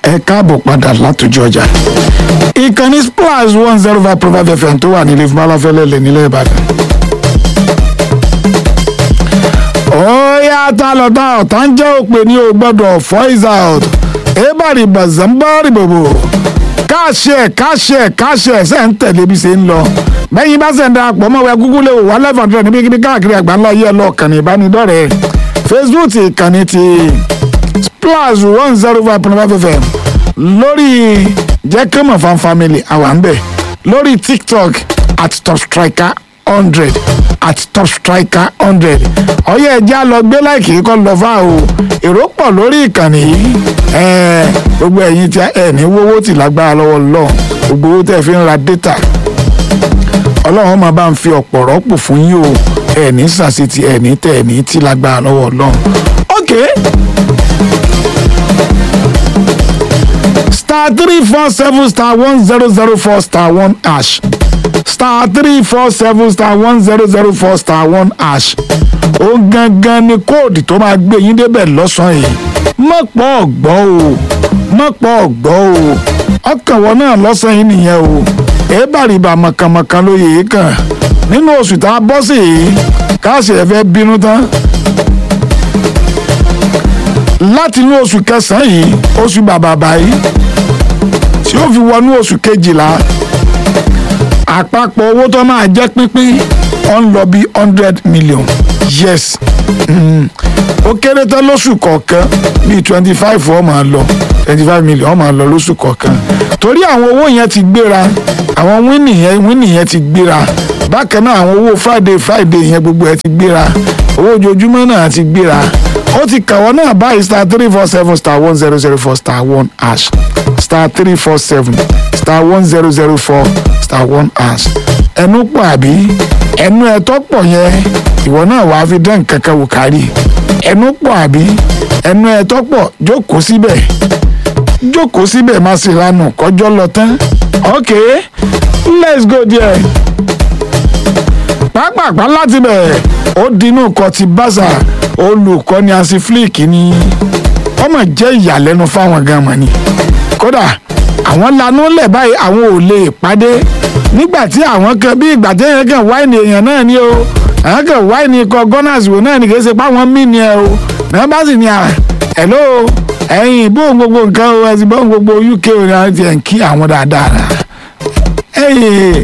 ẹ káàbọ̀ padà látòjú ọjà ìkànnì splash one zero five point five fm tó wà nílé ìfúnmáláfẹ́lẹ́ nílẹ̀ ìbàdàn. ó yá tá lọ tá ọ̀tá ń jẹ́ òpè ní o gbọ́dọ̀ voice out ebari bazambari bobo káṣẹ káṣẹ káṣẹ ṣe ń tẹ̀lé bí ṣe ń lọ bẹ́yìn bá ṣe ń darapọ̀ mọ́ wẹ́ gúgú lè wò wá eleven hundred níbi kíbi káàkiri àgbáńlá yẹ lọ kàn ní ìbánidọ́rẹ̀ẹ́ facebook ìkànnì ti splash one zero five point five fm lórí jẹ́kẹ́mọ̀ fan family àwa ń bẹ̀ lórí tiktok at top striker hundred at top striker hundred ọyẹ ẹjẹ á lọ gbé láìkì kọ lọ fà o èrò pọ̀ lórí ìkànnì yìí ẹẹ gbogbo ẹ̀yin tí ẹ ní wọ́wọ́ tì lágbára lọ́wọ́ lọ gbogbo owó tẹ́ fi ń ra data ọlọ́run máa bá ń fi ọ̀pọ̀ rọ́pò fún yín o ẹ ní sàṣetì ẹ ní tẹ ẹ ní tí lágbára lọ́wọ́ lọ. ok star three four seven star one zero zero four star one hash star three four seven star one zero zero four star one hash ó gangan ni kóòdù tó máa gbé yín débẹ̀ lọ́sàn-án yìí mọ̀pọ̀ ọ̀gbọ́ o mọ̀pọ̀ ọ̀gbọ́ o ọkàn wọn náà lọ́sàn-án yìí nìyẹn o èébàrìbà mọ̀kànmọ̀kàn ló yèé kàn nínú oṣù tá a bọ́ sí yìí káàsì ẹ̀ fẹ́ bínú tán láti inú oṣù kẹsàn-án yìí oṣù bàbàbà yìí tí ó fi wọnú oṣù kejìlá àpapọ̀ owó tó máa jẹ́ pínpín ó ń lọ bí hundred million yes mm. ó kéré tán lóṣù kọ̀ọ̀kan bíi twenty five ó máa lọ twenty five million ó máa lọ lóṣù kọ̀ọ̀kan torí àwọn owó yẹn ti gbéra àwọn wíìnì yẹn wíìnì yẹn ti gbéra bákan náà àwọn owó friday friday yẹn gbogbo ẹ ti gbéra owó ojoojúmọ́ náà ti gbéra ó ti kàwọ́ náà báyìí star three four seven star one zero zero four star one hash star three four seven star one zero zero four star one hash ẹnu pọ̀ àbí ẹnu ẹ̀tọ́ pọ̀ yẹn ìwọ náà wàá fi dán nǹkan kan wò kárí ẹnu pọ̀ àbí ẹnu ẹ̀tọ́ pọ̀ jókòó síbẹ̀ jókòó síbẹ̀ má sì ranù kọjọ́ lọ tán ok let's go there pápápá láti bẹ̀ ó dinú kọ ti bàṣà olùkọ́ni asiflik ni ọmọ jẹ́ ìyàlẹ́nu fáwọn gan mọ̀ ni kódà àwọn lanú lẹ̀ báyìí àwọn ò lè pàdé nígbà tí àwọn kan bí ìgbà tí èèyàn kan wáìnì èèyàn náà ni o àwọn kan wáìnì ikọ̀ gunners wò náà ni kì í ṣe páwọn mí ni ẹ o náà bá sì ní à hello ẹ̀yin bóun gbogbo nǹkan o ẹ̀sìn bóun gbogbo uk o ní àwọn ti ẹ̀ ń kí àwọn dáadáa ẹ̀yìn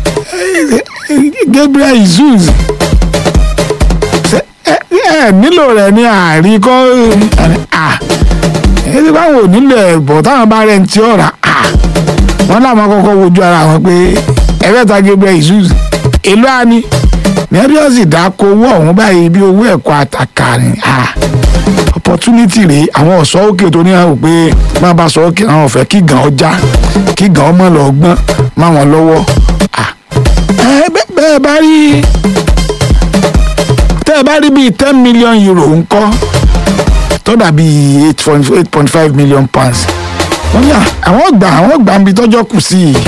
gabriel jesus ẹ nílò rẹ ní àárín kọ́ ẹ ti báwo nílò ẹ̀bọ̀ táwọn bá rẹ̀ ń tí ọ̀rà wọ́n láwọn kọ́kọ́ wojú ara wọn pé ẹ̀rẹ́ta gabriel jesus èlò àní nẹ́bí ọ̀sì dáko owó ọ̀hún báyìí bí owó ẹ̀kọ́ àtàkà ni opportunity rèé àwọn ọ̀sọ́ òkè tó ní àwọn pé má bá sọ òkè àwọn ọ̀fẹ́ kí gan ọjà kí gan ọmọ lọ gbọ́n má wọn lọ́wọ́ bẹ́ẹ̀ bá rí tẹ́ ẹ bá rí bíi ten million euro ńkọ́ tó dàbí eight point eight point five million pounds wọ́n yà àwọn gbà àwọn gbà níbi tọ́jọ́ kù sí i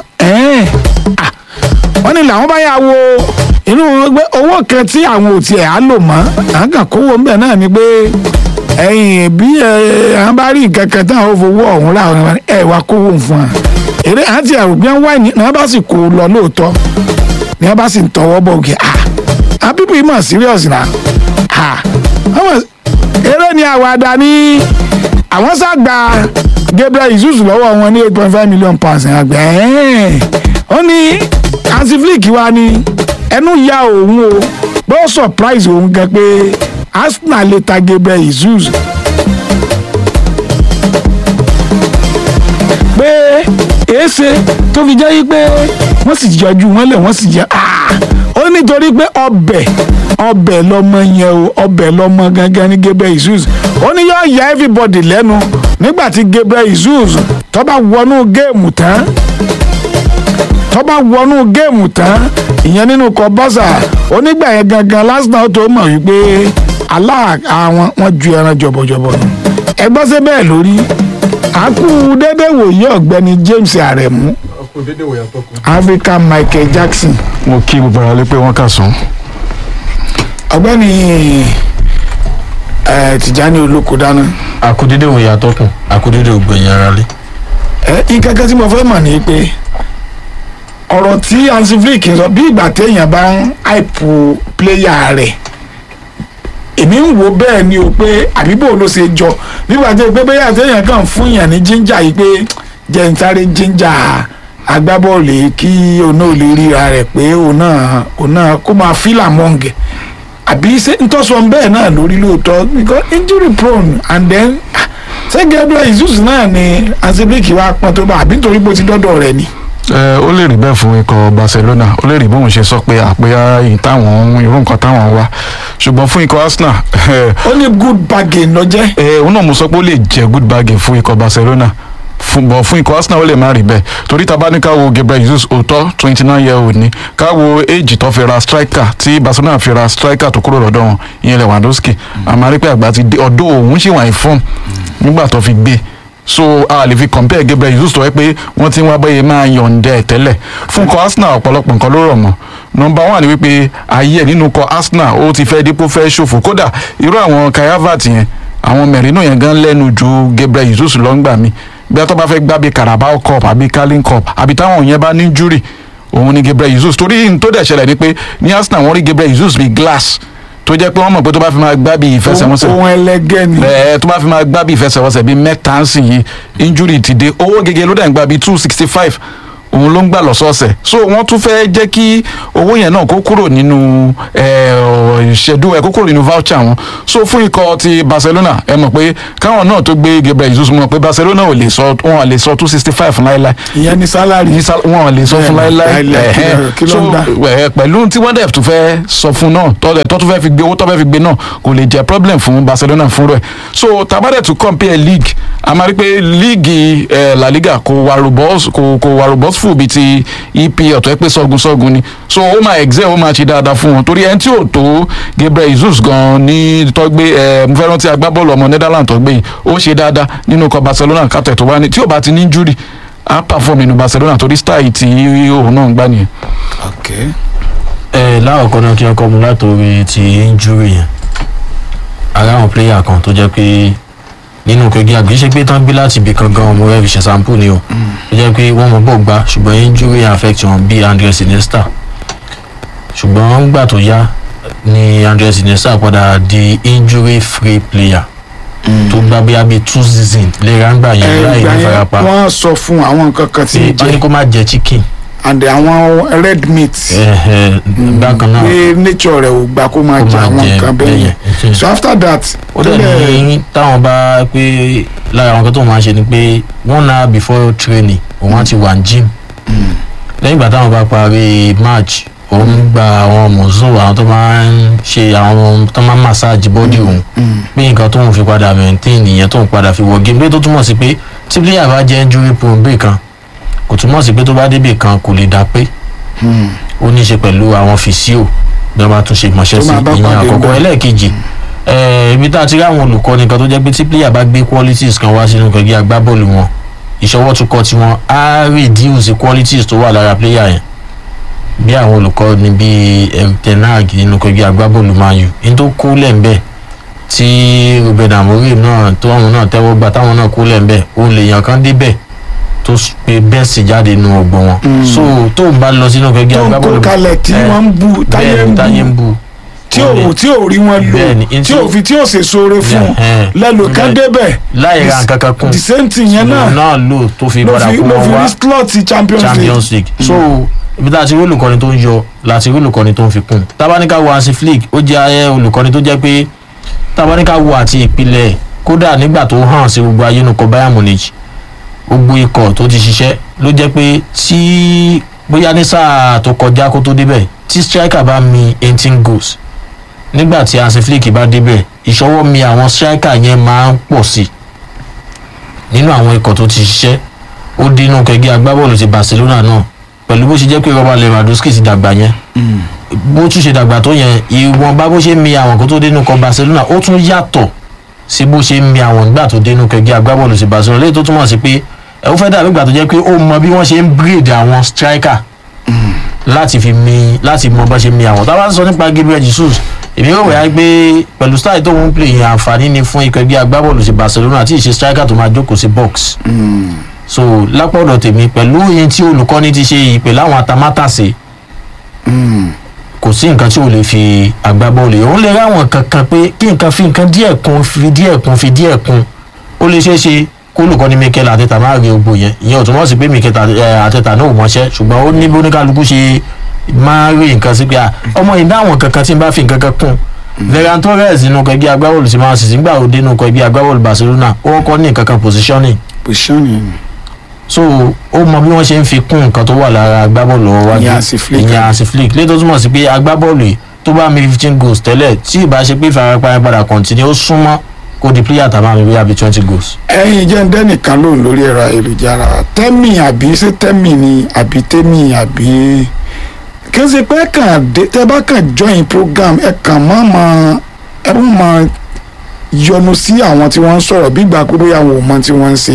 wọ́n ní làwọn bá yà wo inú gbé owó kan tí àwọn ò tiẹ̀ á lò mọ́ àwọn kan kówó ńbẹ̀ náà ni pé ẹ̀yìn bí àwọn bá rí nǹkan kan táwọn fowó ọ̀hún rà ẹ̀ wá kówó fún wa èrè àti àrògbé wáìnì ní wọ́n bá sì kó lọ lóòótọ́ ní wọ́n bá sì ń tọwọ́ bọ̀ òkè ah àwọn pípọ̀ yìí mọ̀ serious na ah àwọn eré ni àwàdà ní àwọn sàgbà Gabriel Jesus lọ́wọ́ wọn ní eight point five million pounds ẹ̀ àgbẹ̀ ẹ̀ ó ní antiflick wa ní ẹnu ya òun o bó surprise òun gan pé Arsenal lè ta Gabriel Jesus pé èéṣe tó fi jẹ́ yí pé wọ́n sì yọjú wọn lẹ̀ wọ́n sì yẹ ó nítorí pé ọbẹ̀ ọbẹ̀ lọmọ yẹn o ọbẹ̀ lọmọ gangan ní Gabriel Jesus ó ní yóò ya everybody lẹ́nu nígbà tí Gabriel Jesus tó bá wọnú géèmù tán tó bá wọnú géèmù tán ìyẹn nínú kọ bọ́sà onígbà yẹn gangan lásìkò tó mọ̀ wípé aláà àwọn wọn ju ẹran jọ̀bọ̀jọ̀bọ̀ nù ẹgbọ́n ṣe bẹ́ẹ̀ lórí àkú dédé wòye ọ̀gbẹ́ni James Aremu African Michael Jackson mo kí gbogbo ara lé pé wọ́n kà sún. ọ̀gbẹ́ni ẹ Tìjání olóko dáná àkúdédé òun yàtọ̀ kù àkúdédé ògbẹ̀yìn ara lé. ẹ nǹkan kan tí mo fẹ́ mọ̀ ni pé ọ̀rọ̀ tí Hansi Flick sọ bí ìgbà téèyàn bá ń àìpù pléyà rẹ̀ èmi ń wo bẹ́ẹ̀ ni o pé àbíbò ló ṣe jọ nígbà tí pé bẹ́ẹ̀ téèyàn kàn fún yàn ní jíńjà yìí pé jẹ́ ń sáré jíńjà agbábọ́ọ̀lù yìí kí òun náà lè ríra rẹ̀ pé òun náà òun náà kó máa fílà mọ́ǹgẹ̀ àbí ṣé ntọ́sọ bẹ́ẹ̀ náà lórí lóòótọ́ because injury prone and then ah, ṣé Gabriel Jesus náà ni Hansi Flick wá pọ́n tó bá àbí nítorí bó ti dọ́dọ̀ rẹ̀ ni. ẹ ó lè rí bẹ́ẹ̀ fún ikọ̀ Barcelona ó lè rí bóun ṣe sọ pé àpéyà yìí táwọn irú nǹkan táwọn wá ṣùgbọ́n fún ikọ̀ Arsenal ó ní good bargain lọ jẹ́. ẹ òun náà mo sọ pé ó lè jẹ́ good bargain fún ikọ̀ Barcelona fún bọ̀ fún ikọ̀ Arsenal ó lè má rí bẹ́ẹ̀ torí tá a bá ní ká wo Gabriel Jesus òótọ́ twenty nine year old ni ká wo age tó fi ra striker tí Barcelona fi ra striker tó kúrò lọ́dọ̀ wọn ìyẹn Lewandowski àmọ́ rí pé àgbà ti dé ọ̀dọ́ òun ṣì wà ní form nígbà tó fi gbé so a lè fi compare Gabriel Jesus tó yẹ pé wọ́n ti ń wá bẹ́ẹ̀ máa yọ̀ǹda ẹ̀ tẹ́lẹ̀ fún ikọ̀ Arsenal ọ̀pọ̀lọpọ̀ nǹkan ló rọ̀ mọ́ nọmba one ni wípé ayé ẹ̀ nínú ikọ̀ Arsenal ó ti fẹ́ dípò fẹ́ ṣòfò kódà irú àwọn Kai Havertz yẹn àwọn Merino yẹn gan lẹ́nu ju Gabriel Jesus lọ́ngbà mi bí a tó bá fẹ́ gbá bí Carabao Cup àbí Carling Cup àbí táwọn yẹn bá ní injury òun ni Gabriel Jesus torí n tó dẹ̀ ṣẹlẹ̀ ni pé ní Arsenal wọ́n rí Gabriel Jesus bí glass tó jẹ́ pé wọ́n mọ̀ pé tó bá fi máa gbá bí ìfẹsẹ̀wọnsẹ̀ ohun ẹlẹgẹ́ ni. ẹ tó bá fi máa gbá bí ìfẹsẹ̀wọnsẹ̀ bíi mẹ́ta ń sìn yìí injury ti dé owó gẹ́gẹ́ ló dẹ̀ ń gbà bíi two sixty five òun ló ń gbà lọ́sọ̀ọ̀sẹ̀ so wọ́n tún fẹ́ jẹ́ kí owó yẹn náà kó kúrò nínú ìṣẹ́dú ẹ̀ kó kúrò nínú voucher wọn so fún ikọ̀ ti Barcelona ẹ mọ̀ pé káwọn náà tó gbé Gabriel Jesus mọ̀ pé Barcelona ò lè sọ wọn lè sọ two sixty five láéláé ìyẹn ní sálárì. ní sal- wọn lè sọ fún Bẹ́ẹ̀ni, láéláé láéláé, kí ẹ̀hẹ́n. ló- kí ló so ń gbà? ẹ, pẹ̀lú tí wọ́n dẹ̀ tún fẹ́ sọ fún náà tọ́lẹ̀ tó tún fẹ́ fi gbé owó tó fẹ́ fi gbé náà kò lè jẹ́ problem fún Barcelona fún rẹ̀ so tabadẹ̀ tún compare league a máa rí pé league eh, La Liga kò wà robust kò kò wà robust fún bíi ti EPL tó yẹ pé sọ́gun sọ́gun ni so ó máa excel ó máa ṣe dáadáa fún wọn torí ẹni tí ò tó Gabriel Jesus gan ní tọ́gbé ẹ mo fẹ́ rántí agbábọ́ọ̀lù ọmọ Netherlands tọ́gbé yìí ó ṣe dáadáa nínú ikọ̀ Barcelona kàtẹ́ tó wá ní tí ò bá ti ní injury á perform nínú Barcelona torí style tí òun náà ń gbá nìyẹn. ok ẹ láwọ̀kọ́ náà kí ọkọ mu látòrí ti injury yẹn ara àwọn player kan tó jẹ́ pé nínú kẹgí àgbẹ̀ ṣe pé tán gbé láti ibì kan gan ọmọ rẹ̀ fi ṣe sample ni o tó jẹ́ pé wọ́n mọ̀ bọ̀ gbá ṣùgbọ́n injury affect wọn bíi Andres Iniesta ṣùgbọ́n gbà tó yá ni Andres Iniesta padà di injury free player tó gbá bí abẹ́ two season léra ń gbà yẹn láì ìgbà ní yẹn farapa wọ́n sọ fún àwọn nǹkan kan tí pé ń wọ́n ní jẹ kó má jẹ chicken and àwọn red meat ẹ̀hẹ̀, bákan náà pé nature rẹ̀ ò gbà kó máa kó jẹ máa àwọn jẹ nǹkan bẹ́ẹ̀ yẹn yẹn. so after that ó dẹ̀ ní táwọn bá pé lára àwọn kan tó máa ń ṣe ni pé one hour before training òun á ti wà ní gym lẹ́yìn ìgbà táwọn bá parí match òun gba àwọn mọ̀sùn àwọn tó máa ń ṣe àwọn tó máa ń massage body òun pé nǹkan tóun fi padà maintain ìyẹn tóun padà fi wọ game pé tó túmọ̀ sí pé tí player bá jẹ́ injury prone bẹ́ẹ̀ kan kò túmọ̀ sí pé tó bá débè kan kò lè dá pé ó ní í ṣe pẹ̀lú àwọn fìsíò bí wọ́n bá tún ṣe mọ̀ṣẹ́ Tó sí máa bá ìyẹn pàdé àkọ́kọ́ ńbẹ̀. ẹlẹ́ẹ̀kejì eh, ibi tá a ti rí àwọn olùkọ́ni kan tó jẹ́ pé tí player bá gbé qualities kan wá sínú kẹ̀kẹ́ agbábọ́ọ̀lù wọn ìṣọwọ́ tún kọ́ tiwọn á reduce qualities tó wà lára player yẹn bí àwọn olùkọ́ni bíi Erik ten Hag nínú kẹ̀kẹ́ agbábọ́ọ̀lù Man U ní tó kú lẹ́ńbẹ̀ tí Ruben Amorim náà tó àwọn náà tẹ́wọ́ gbà táwọn náà kú lẹ́ńbẹ̀ òun lèèyàn kan débẹ̀ tó s- pe bẹ́ẹ̀sì jáde nínú ọgbọ́n wọn so tó ń bá lọ sínú kẹ̀kẹ́ tó ń kó agbábọ́ọ̀lù kalẹ̀ tí eh, wọ́n ń bu táyé bẹ́ẹ̀ ń ni táyé ń bu bu tí ó ò lè- tí ò rí wọn lò Bẹ́ẹ̀ ni, tí ntí- ò fi tí ò ṣe sóore fún Eh, lẹ́nu kan láì- débẹ̀ láì ra nǹkan kan kún the same thing yẹn lòun náà náà lò tó fi ló padà fi kún ló wọn fi wá rí slot Champions League champions league so ibi tá a ti rí olùkọ́ni tó ń yọ láti rí olùkọ́ni tó ń fi kún tábánikà wo Hansi Flick ó jẹ́ ayé olùkọ́ni tó jẹ́ pé tábánikà wo àti ìpìlẹ̀ kódà nígbà tó hàn sí gbogbo ayé nukọ Bayern Munich gbogbo ikọ̀ tó ti ṣiṣẹ́ ló jẹ́ pé tí bóyá ní sáà tó kọjá kó tó débẹ̀ tí striker bá mi eighteen goals nígbà tí Hansi Flick bá débẹ̀ ìṣọwọ́ mi àwọn striker yẹn máa ń pọ̀ sí nínú àwọn ikọ̀ tó ti ṣiṣẹ́ ó dínú kẹgbẹ́ agbábọ́ọ̀lù ti Barcelona náà pẹ̀lú bó ṣe jẹ́ pé Robert Lewandowski ti dàgbà yẹn bó tún ṣe dàgbà tó yẹn ìwọ̀nba bó ṣe mi àwọn kó tó dénú kọ Barcelona ó tún yàtọ̀ sí bó ṣe mi àwọn nígbà tó dénú kẹgbẹ́ agbábọ́ọ̀lù ti Barcelona léyìí tó túmọ̀ sí pé ẹ ó fẹ́ dàbí ìgbà tó jẹ́ pé ó mọ bí wọ́n ṣe ń breed àwọn striker láti fi mi láti mọ bá ṣe mi àwọn tá a bá ń sọ nípa Gabriel Jesus èmi rò wáyà pé pẹ̀lú style tó ń play yẹn àǹfààní ni fún ikọ̀ ẹgbẹ́ agbábọ́ọ̀lù sí Barcelona tí ìṣe striker tó máa jókòó sí box so lápọ̀dọ̀ tèmi pẹ̀lú yẹn tí olùkọ́ni ti ṣe ìpè láwọn atamátàsé kò sí nǹkan tí o lè fi agbábọ́ọ̀lù yìí òun lè ráwọn kankan pé kí nǹkan fi nǹkan díẹ̀ kún fi díẹ̀ kún fi díẹ̀ kún ó lè ṣeé ṣe kó olùkọ́ni Mikel Arteta máa rí ogbó yẹn ìyẹn ò túmọ̀ sí pé Mikel Arteta náà ò mọṣẹ́ ṣùgbọ́n ó ní bí oníkálukú ṣe máa rí nǹkan sí pé à ọmọ yìí dáwọn kankan tí n bá fi nǹkan kan kún Ferran Torres nínú ọkọ̀ ẹgbẹ́ agbábọ́ọ̀lù sí máa sì nígbà òde nínú ọkọ̀ ẹgbẹ́ agbábọ́ọ̀lù Barcelona ó kọ́ ní nǹkan kan positioning positioning so ó mọ bí wọ́n ṣe ń fi kún nǹkan tó wà lára agbábọ́ọ̀lù wájú Ìyẹn Hansi Flick. ìyẹn Hansi Flick lẹ́tọ́ túmọ̀ sí pé agbábọ́ọ̀lù yìí tó bá mi fifteen goals tẹ́lẹ̀ tí ìbá ṣe pé ìfarapa yẹn padà continue ó súnmọ́ kó di player tàbá mi bóyá bíi twenty goals. ẹ̀yin jẹ́ ndẹ́nìkan lóhùn lórí ẹ̀rọ ayélujára tẹ́mì àbí ṣé tẹ́mì ni àbí tẹ́mì àbí kí n ṣe pé ẹ kàn dé tẹ́ bá kàn join program ẹ kàn má máa ẹ má máa yọnu sí àwọn tí wọ́n ń sọ̀rọ̀ bí ìgbà pé bóyá àwọn ò mọ tí wọ́n ń ṣe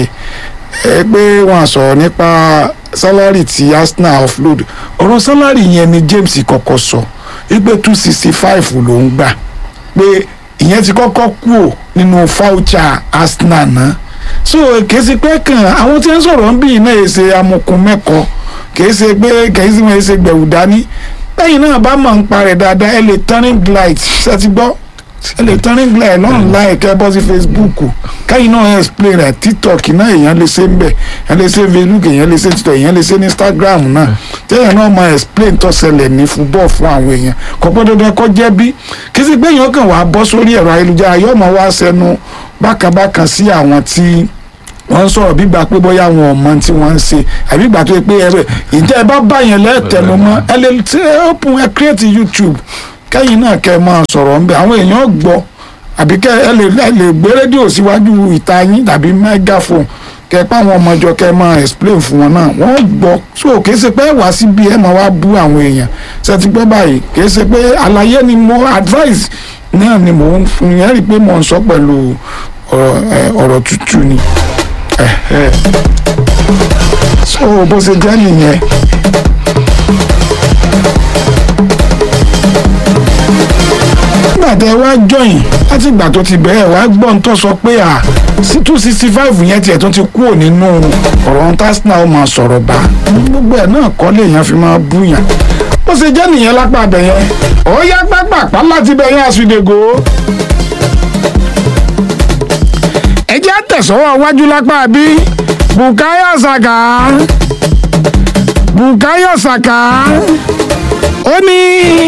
ẹ pé wọ́n á sọ̀rọ̀ nípa sálárì tí Arsenal offload ọ̀rọ̀ sálárì yẹn ni James kọ́kọ́ sọ wípé two sixty five ló ń gbà pé ìyẹn ti kọ́kọ́ kúrò nínú fáúchà Arsenal náà so kìí ṣe pé kàn àwọn tí ń sọ̀rọ̀ ń bí iná yìí ṣe amukun mẹ́kọ kìí ṣe pé kìí ṣe wọ́n ṣe gbẹ̀wù dání lẹ́yìn náà bá mọ̀ ń parẹ́ dáadáa ẹ lè turning light ṣe ti gbọ́ ẹ lè turning light lọ́run láì kẹ́ bọ́ sí Facebook káyìn náà explain rẹ̀ TikTok náà èèyàn lè ṣe ń bẹ̀ èèyàn lè ṣe Facebook èèyàn lè ṣe TikTok èèyàn lè ṣe ní Instagram náà téèyàn náà máa explain tó ṣẹlẹ̀ ní football fún àwọn èèyàn kò pẹ́ dandan kọ́ jẹ́ bí kí sì pé èèyàn kàn wá bọ́ sórí ẹ̀rọ ayélujára yóò máa wá sẹnu bákàbákan sí àwọn tí wọ́n ń sọ̀rọ̀ bí gbà pé bóyá wọn ò mọ tí wọ́n ń ṣe àbí gbà tó yẹ pé ẹ̀rẹ̀ ìjẹ́ ẹ bá bá yẹn lẹ́ẹ̀tẹ̀nu mọ́ ẹ lè ṣe open ẹ create YouTube kẹ́yìn náà kẹ́ ẹ máa sọ̀rọ̀ ńbẹ àwọn èèyàn gbọ́ àbí kẹ́ ẹ lè ẹ lè gbé rédíò síwájú ìta yín tàbí megaphone kẹ́ ẹ pa àwọn ọmọjọ kẹ́ ẹ máa explain fún wọn náà wọ́n gbọ́ so kìí ṣe pé ẹ wá síbi ẹ máa wá bú àwọn èèyàn ṣe ti gbọ́ báyìí kìí ṣe pé àlàyé ni mo advice náà ni mo ń fún yẹn rí i pé mo ń sọ pẹ̀lú ọ̀rọ̀ ẹ, ọ̀rọ̀ tútù ni ẹ̀hẹ́. so bó ṣe jẹ́ nìyẹn. nígbà tẹ wá jọyìn láti ìgbà tó ti bẹ̀rẹ̀ wá gbọ́n tó sọ pé à sí two sixty five yẹn tiẹ̀ tó ti kúrò nínú ọ̀rọ̀ tásínà ó máa sọ̀rọ̀ bá gbogbo ẹ̀ náà kọ́ lèèyàn fi máa búyàn bó ṣe jẹ́ nìyẹn lápá abẹ yẹn ó yá pápápá láti bẹ̀ yẹn àsùdègò ẹ jẹ́ tẹ̀sọ́wọ́ wájú lápá bí Bukayo Saka Bukayo Saka ó ní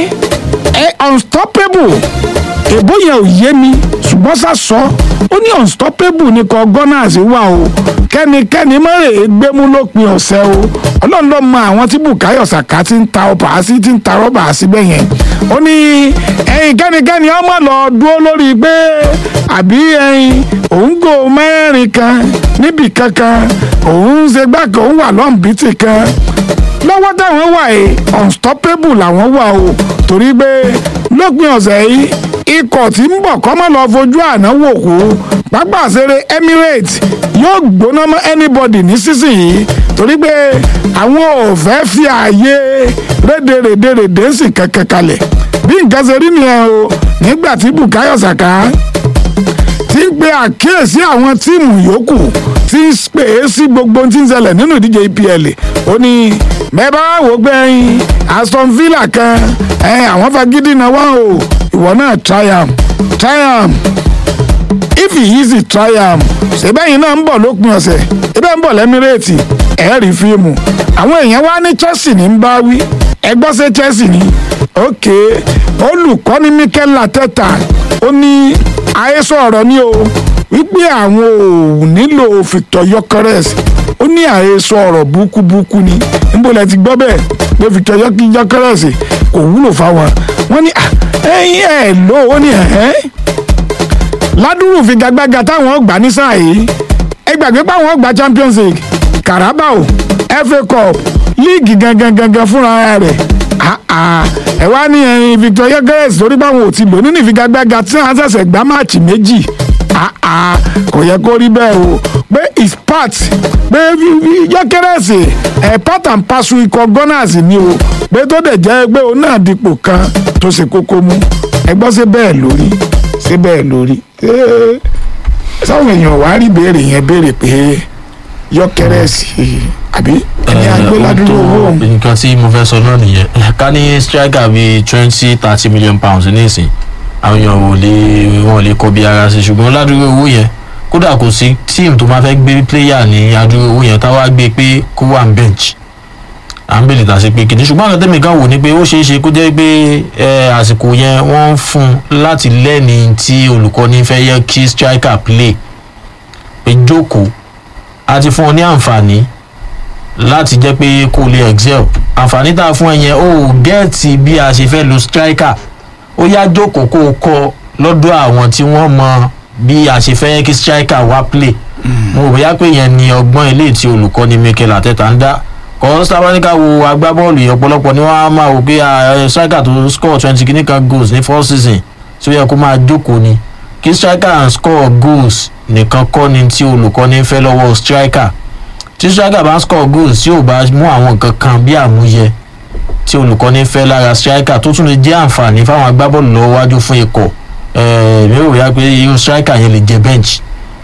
ẹ unstoppable èbó yẹn ò yé mi ṣùgbọ́n sá sọ ó ní unstoppable ní kọ gunners wà o kẹ́nikẹ́ni mọ́rẹ̀ gbémú lópin ọ̀sẹ̀ o ọlọ́run ló mọ àwọn tí Bukayo Saka ti ń ta ọba sí ti ń ta rọ́bà síbẹ̀ yẹn ó ní ẹ̀yin kẹ́nikẹ́ni ọmọ lọ dúró lórí pé àbí ẹ̀yin òun gò mẹ́rin kan níbì kankan òun ṣe gbàgbọ́ òun wà lọ́nbìtì kan lọ́wọ́ táwọn wà yìí unstoppable làwọn wà o torí pé lópin ọ̀sẹ̀ yìí ikọ̀ tí ń bọ̀ kọ́mọ́ lọ fojú àná wò kú pápá àṣẹrẹ Emirates yóò gbóná mọ́ anybody ní sísìnyí torí pé àwọn ò fẹ́ fi ààyè rédèrèdèrèdè sì kankan kalẹ̀ bí nǹkan ṣe rí nìyẹn o nígbà tí Bukayo Saka ti ń pe àkíyèsí àwọn tíìmù yòókù tí ń pè é sí gbogbo tí ń ṣẹlẹ̀ nínú ìdíje EPL ó ní mẹ́bà wò gbẹ̀yìn Aston Villa kan ẹ̀ àwọn fagídí náà wá o ìwọ náà triumph triumph if he easy triumph ṣèbẹ́yìn náà ń bọ̀ lópin ọ̀sẹ̀ ẹbẹ́ ń bọ̀ lẹ́mírèètì ẹ̀ rí fíìmù àwọn èèyàn wá ní Chelsea ní ń bá wí ẹgbọ́n ṣe Chelsea ní ok olùkọ́ni Mikel Arteta ó ní àhesọ ọ̀rọ̀ ni o wípé àwọn ò nílò Victor Gyökeres ó ní àhesọ ọ̀rọ̀ búkúbúkú ni níbo lẹ ti gbọ́ bẹ́ẹ̀ pé Victor Gyökeres kò wúlò fáwọn wọ́n ní ẹ̀yìn ẹ̀ ló ó ní ẹ̀hẹ́n ládùúrù figagbága táwọn gbà ní sáà yìí ẹ gbàgbé páwọn gba Champions League Carabao FA Cup líìgì gangan gangan fúnra rẹ̀ ẹ wá ní ẹyin Victor Gyökeres torí báwọn ò ti lò nínú ìfigagbága tí wọn ṣẹ̀ṣẹ̀ gbá máàcì méjì kò yẹ kó rí bẹ́ẹ̀ o pé is part pé Gyökeres ẹ̀ part and parcel ikọ̀ Gunners ni o pé tó dẹ̀ jẹ́ pé òun náà dipò kan tó ṣe kókó mú ẹ gbọ́ sí bẹ́ẹ̀ lórí sí bẹ́ẹ̀ lórí Ṣé- sáwọn èèyàn wàá rí béèrè yẹn béèrè pé yọkẹrẹ sí i àbí ẹni agbéládúró owó òun nǹkan tí mo fẹ́ sọ náà nìyẹn ká ní striker bíi twenty thirty million pounds nísìn àwọn èèyàn ò lè wọn ò lè kọ bí ara sí ṣùgbọ́n ládùúgbò owó yẹn kódà kò sí tíìmù tó máa fẹ́ gbé player ní adúgbò owó yẹn táwa gbé pé kó wà ní bench à ń bèèrè tà sí pé kìíní ṣùgbọ́n àwọn tẹ́mi kan wò ní pé ó ṣeé ṣe kó jẹ́ pé ẹ, àsìkò yẹn wọ́n ń fún un láti lẹ́ni tí olùkọ́ni fẹ́ yẹ kí striker play pé jókòó a ti fún ọ ní àǹfààní láti jẹ́ pé kó lè excel àǹfààní tá a fún ẹ yẹn ó gẹ́ẹ̀tì bí a ṣe fẹ́ lo striker ó yá jókòó kó o kọ́ lọ́dọ̀ àwọn tí wọ́n mọ bí a ṣe fẹ́ kí striker wá play mo rò bóyá pé yẹn ni ọgbọ́n ilé tí olùkọ́ni Mikel Arteta ń dá kọ́ sábàáníkà wo agbábọ́ọ̀lù yìí ọ̀pọ̀lọpọ̀ ni wọ́n á máa wò pé ah, striker tó score twenty kìíní kan goals ní four season tí ó yẹ kó máa jókòó ni kí striker and score goals nìkan kọ́ ni tí olùkọ́ni fẹ́ lọ́wọ́ striker tí striker bá score goals tí ò bá mú àwọn nǹkan kan bí àmúyẹ tí olùkọ́ni fẹ́ lára striker tó tún lè jẹ́ àǹfààní fáwọn agbábọ́ọ̀lù lọ́wọ́ wájú fún ikọ̀ ẹ̀ẹ́d mi ò rí i pé irú striker yẹn lè jẹ bench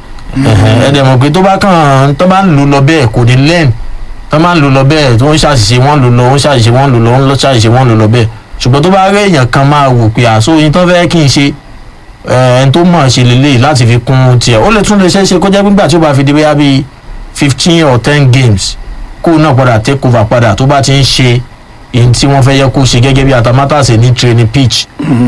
ẹ dẹ̀ mọ̀ pé tó bá kàn tó bá ń lò lọ bẹ́ẹ̀ kò ní learn tó máa ń lò lọ bẹ́ẹ̀ tó ń ṣàṣìṣe wọ́n lò lọ ń ṣàṣìṣe wọ́n lò lọ ń lọ ṣàṣìṣe wọ́n lò lọ bẹ́ẹ̀ ṣùgbọ́n tó bá rí èèyàn kan máa wò pé àṣọ yín tó fẹ́ kí n ṣe ẹni tó mọ̀ ṣe lélẹ̀ láti fi kún tiẹ̀ ó lè tún lè ṣeé ṣe kó jẹ́ nígbà tí ó bá fi di bóyá bíi fifteen or ten games kó náà padà take over padà tó bá ti ń ṣe èyí tí wọ́n fẹ́ yẹ kó ṣe gẹ́gẹ́ bí atamátàsé ní training pitch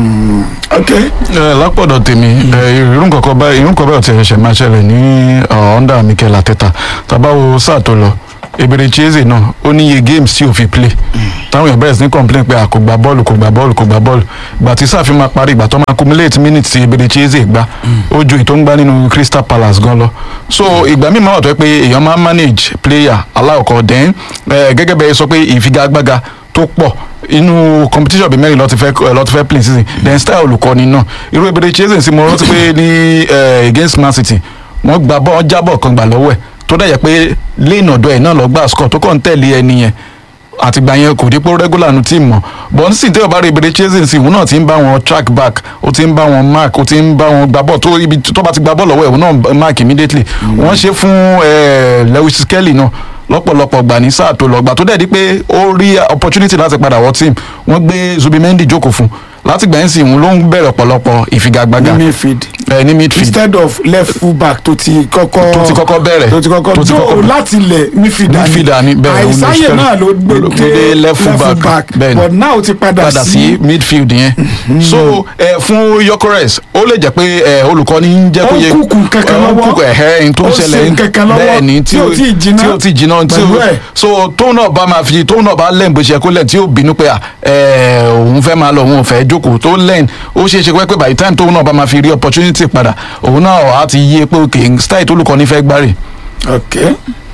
ok ẹ lápọ̀dọ̀ tèmi ẹ irú nǹkan kan báyìí irú nǹkan báyìí ò ti ṣẹ̀ṣẹ̀ máa ṣẹlẹ̀ ní ọ̀ndà Mikel Arteta tàbá wo sáà tó lọ ebèrè chieze náà ó ní iye games tí ò fi play táwọn èèyàn bẹ̀rẹ̀ sí ní complain pé à kò gba bọ́ọ̀lù kò gba bọ́ọ̀lù kò gba bọ́ọ̀lù ìgbà tí sáà fi máa parí ìgbà tó máa accumulate minutes tí ebèrè chieze gbá ó ju ètò ń gbá nínú Crystal Palace gan lọ so ìgbà míì máa wà tó yẹ pé èèyàn máa manage player aláwọ̀kọ̀ then ẹ, gẹ́gẹ́ bẹ́ẹ̀ sọ pé ìfigagbága tó pọ̀ inú competition bíi mẹ́rin lọ́ọ́ ti fẹ́ lọ́ọ́ ti fẹ́ play season then style olùkọ́ni náà irú ebèrè chieze sí mo rántí pé ní ẹ, against Man City wọ́n gba bọ́ jábọ̀ kan gbà lọ́wọ́ ẹ̀ tó dẹ̀ yẹ pé lẹ́yìn ọ̀dọ̀ ẹ̀ náà lọ gbà score tó kàn ń tẹ̀lé ẹni yẹn àtìgbà yẹn kò dípò regular nu team mọ́ but nísìnyí tẹ́wọ̀ bá rí ibèrè chasing sí òun náà ti ń bá wọn track back ó ti ń bá wọn mark ó ti ń bá wọn gbá bọ́ọ̀ tó ibi tó bá ti gbá bọ́ọ̀ lọ́wọ́ ẹ̀ òun náà mark immediately wọ́n ṣe fún eh, Lewis Kelly náà lọ́pọ̀lọpọ̀ gbà ní sáà tó lọ gbà tó dẹ̀ di pé ó rí opportunity láti padà wọ team wọ́n gbé Zubimendi jókòó fún láti gbà yín sí òun ló ń bẹ̀rẹ̀ ọ̀pọ̀lọpọ̀ ìfigagbága ní midfield eh, ní midfield instead of left full back tó ti kọ́kọ́ tó ti kọ́kọ́ bẹ̀rẹ̀ tó ti kọ́kọ́ tó ti tó kọ́kọ́- láti lẹ̀ midfielder Midfielder ni, bẹ́ẹ̀, òun ló àìsáyè ṣe- náà ló gbé ló gbé dé left full back, bẹ́ẹ̀ ni. but now ti padà padà sí sí midfield yẹn so ẹ fún Gyökeres ó lè jẹ́ pé ẹ olùkọ́ni ń jẹ́ Ó kó ń yẹ kúkú kankan ó ń lọ́wọ́. kúkú ẹ̀hẹ́ ẹ̀hìn tó ń Ó ṣẹlẹ̀ ṣe nǹkankan lọ́wọ́ bẹ́ẹ̀ ni tí ò tíì jiná tí ò tí ì jiná tí pẹ̀lú ò ẹ̀. so tóun náà bá máa fi tóun náà bá lẹ́ǹ bó ṣe yẹ kó lẹ́ǹ tí ó bínú pé à, ẹ òun fẹ́ máa lọ òun ò fẹ́ jókòó tó lẹ́ǹ ó ṣeé ṣe pé by the time tóun náà bá máa fi rí opportunity padà òun náà á ti yé pé òkè style tó olùkọ́ni fẹ́ gbárì ok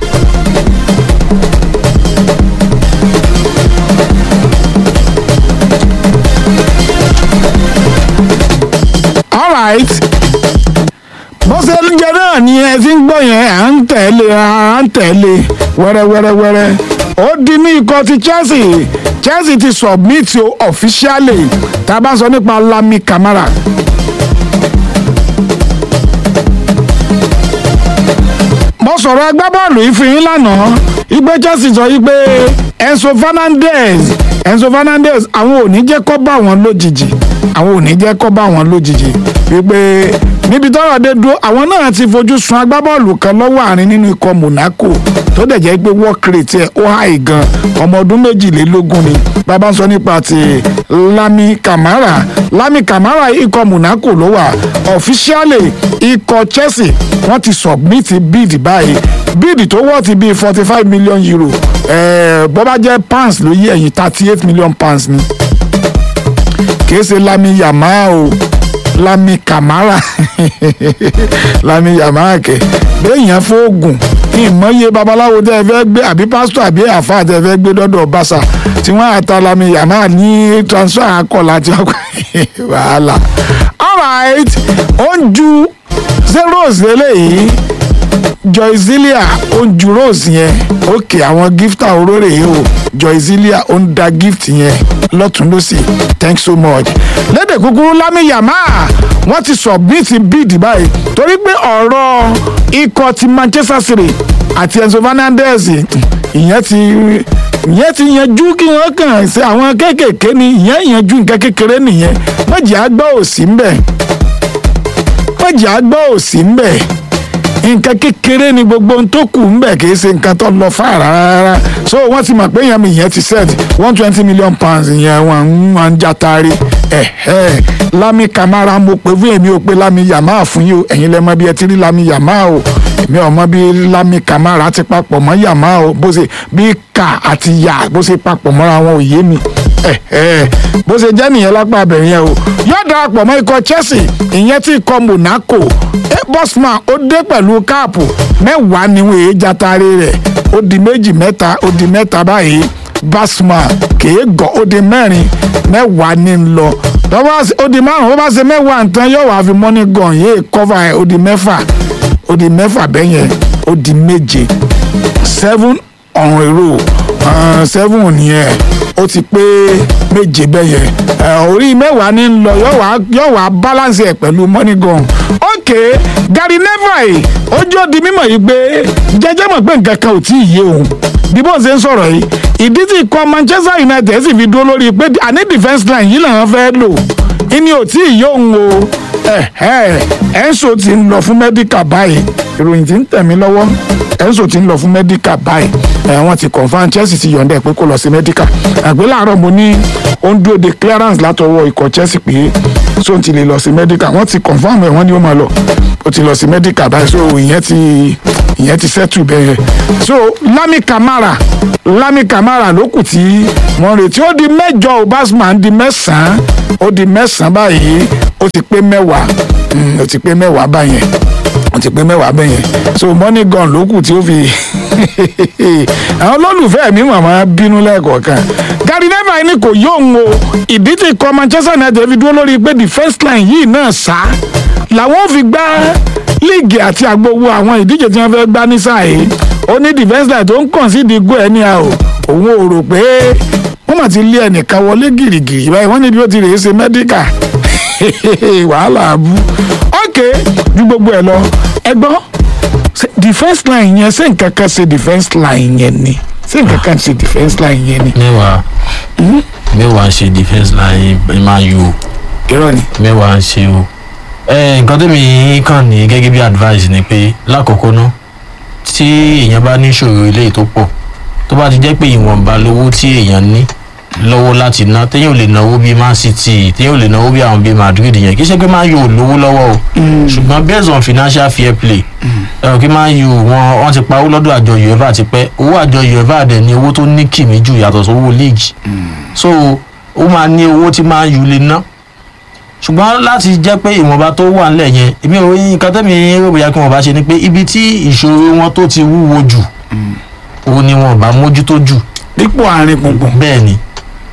alright bó ṣe ń jẹ náà ni ẹ ti ń gbọ́ yẹn à ń tẹ̀lé à ń tẹ̀lé wẹ́rẹ́wẹ́rẹ́wẹ́rẹ́ ó di ní ikọ̀ ti Chelsea Chelsea ti submit o officially tá a bá sọ nípa Lami Camara mo sọ̀rọ̀ agbábọ́ọ̀lù yìí fún yín lánàá igbe Chelsea sọ yìí pé Enzo Fernandez Enzo Fernandez àwọn ò ní jẹ́ kó bá wọn lójijì àwọn ò ní jẹ́ kó bá wọn lójijì wípé níbi tọ́rọ̀ dé dúró àwọn náà ti fojú sun agbábọ́ọ̀lù kan lọ́wọ́ àárín nínú ikọ̀ Monaco tó dẹ̀ jẹ́ pé work rate ẹ̀ ó high gan ọmọ ọdún méjìlélógún ni bàbá ń sọ nípa ti Lami Camara Lami Camara ikọ̀ Monaco ló wà officially ikọ̀ Chelsea wọ́n ti submit bid báyìí bid tó wọ́ ti bíi forty five million euro ẹ̀ẹ́ bó bá jẹ́ pounds ló yí ẹ̀yìn thirty eight million pounds ni kìí ṣe Lami Yamal o Lami Camara Lami Yamal kẹ béèyàn fóògùn ìmọ̀ye babaláwo tẹ́ ẹ fẹ́ gbé àbí pásítọ̀ àbí àfáà tẹ́ ẹ fẹ́ gbé dọ́dọ̀ bàṣà tí wọ́n àta Lami Yamal ní transfer akọ̀lá tí wọ́n wàhálà alright ó ń ju zeros lélẹ́yìí joyzilia ó ń ju rose yẹn òkè àwọn gifta orórè yìí o joyzilia ó ń da gift yẹn lọ́tún lọ́sì thanks so much. lédè kúkúrú lámì yàmá wọ́n ti submit bid báyìí torí pé ọ̀rọ̀ ikọ̀ ti manchester city àti enzo fernandez ìyẹn ti ìyẹn ti yanjú kí wọ́n kàn ṣe àwọn kéékèèké ni ìyẹn yanjú nǹkan kékeré nìyẹn méjì àgbà òsì ń bẹ̀ méjì àgbà òsì ń bẹ̀ nǹkan kékeré ni gbogbo ohun tó kù ń bẹ̀ kì í ṣe nǹkan tó lọ fà rárá so wọ́n ti mọ̀ pé yẹn mi yẹn ti set one twenty million pounds yẹn wọ́n ń wọ́n ń jatari ẹ̀hẹ́ Lami Camara mo pè fún èmi ò pé Lami Yamal fún yìí o ẹ̀yin lẹ mọ̀ bí ẹ ti rí Lami Yamal o èmi ò mọ̀ bí Lami Camara ti papọ̀ mọ́ Yamal o bó ṣe bí kà àti yà bó ṣe papọ̀ mọ́ra wọn ò yé mi ẹ̀hẹ́ bó ṣe jẹ́ nìyẹn lápá abẹ̀rẹ̀ yẹn o yóò darapọ̀ mọ́ ikọ̀ Chelsea ìyẹn tí ikọ̀ Monaco bosman ó dé pẹ̀lú káàpù mẹ́wàá ni wọ́n èé jatare rẹ̀ ó di méjì mẹ́ta ó di mẹ́ta báyìí bosman kèé gọ̀ ó di mẹ́rin mẹ́wàá ní ń lọ tọ́wọ́ ó di márùn ó bá ṣe mẹ́wàá nǹkan yóò wá fi mọ́nì gan yéé kọ́fà ẹ̀ ó di mẹ́fà ó di mẹ́fà bẹ́yẹn ó di méje seven on a row uh, seven nìyẹn ó ti pé méje bẹ́yẹn orí mẹ́wàá ní ń lọ yóò wá balance ẹ̀ pẹ̀lú money gun ok Gary Neville ojú ó di mímọ̀ yìí pé jẹ́jẹ́ mọ̀ pé nǹkan kan ò tí ì yé òun bí bó ṣe ń sọ̀rọ̀ yìí ìdí tí ikọ̀ Manchester United sì fi dúró lórí pé àní defence line yìí làwọn fẹ́ lò ìní ò tí ì yé òun o Enzo ti ń lọ fún medical báyìí ìròyìn tí ń tẹ̀ mí lọ́wọ́ Enzo ti ń lọ fún medical báyìí wọ́n ti confam Chelsea ti yọ̀ǹda ẹ̀ pé kó lọ sí medical àgbẹ̀ láàárọ̀ mo ní ó ń dúró de clearance látọwọ́ ikọ̀ Chelsea pé so ti lè lọ sí medical wọ́n ti confam ẹ̀ wọ́n ní ó máa lọ ó ti lọ sí medical báyìí so ìyẹn ti ìyẹn ti settle bẹ́ẹ̀ yẹn so Lami Camara Lami Camara ló kù tí wọ́n retí ó di mẹ́jọ obasman di mẹ́sàn-án ó di mẹ́sàn-án báyìí ó ti pé mẹ́wàá ó ti pé mẹ́wàá báyẹn ó ti pé mẹ́wàá bẹ́yẹn so money gun ló kù tí ó fi àwọn olólùfẹ́ mi màmá bínú lẹ́ẹ̀kọ̀ọ̀kan Gary Neville ní kò yóò o ìdí tí ikọ̀ Manchester United fi dúró lórí pé defence line yìí náà sá làwọn fi gbá líìgì àti àgbowó àwọn ìdíje tí wọ́n fẹ́ gbá ní sáà yìí ó ní defence line tó ń kàn sí ìdígò ẹ̀ ní a o òun ò rò pé wọ́n mà ti lé ẹnìkan wọlé gìrìgìrì báyìí wọ́n níbi ó ti rèé ṣe medical wàhálà abú ok ju gbogbo ẹ lọ ẹ gbọ́ defence line yẹn ṣé nǹkan kan ṣe defence line yẹn ni ṣé nǹkan kan ṣe defence line yẹn ni. mẹ́wàá mẹ́wàá ń ṣe defence line máa yù o irọ́ ni. mẹ́wàá ń ṣe o ẹ nǹkan tó mi kàn ní gẹ́gẹ́ bí advice ni pé lákọ̀ọ́kọ́ ná tí èèyàn bá ní ìṣòro ilé tó pọ̀ tó bá ti jẹ́ pé ìwọ̀nba lówó tí èèyàn ní lọ́wọ́ láti ná téèyàn ò lè náwó bíi man city téèyàn ò lè náwó bíi àwọn bíi madrid yẹn kì í ṣe pé man u ò lówó lọ́wọ́ o ṣùgbọ́n based on financial fair play ẹ̀rọ kí man u wọn wọ́n ti pa owó lọ́dọ̀ àjọ uefa ti pẹ́ owó àjọ uefa dẹ̀ ní owó tó ní kìmí jù yàtọ̀ sówó league so ó máa ní owó tí man u lè ná ṣùgbọ́n láti jẹ́ pé ìwọ̀nba tó wà ńlẹ̀ yẹn èmi ò rí nǹkan tẹ́mi rò bóyá kí wọ́n bá ṣe ni pé ibi tí ìṣòro wọn tó ti wúwo jù òun ni wọn bá mójútó jù dípò àárín gbùngbùn. bẹ́ẹ̀ ni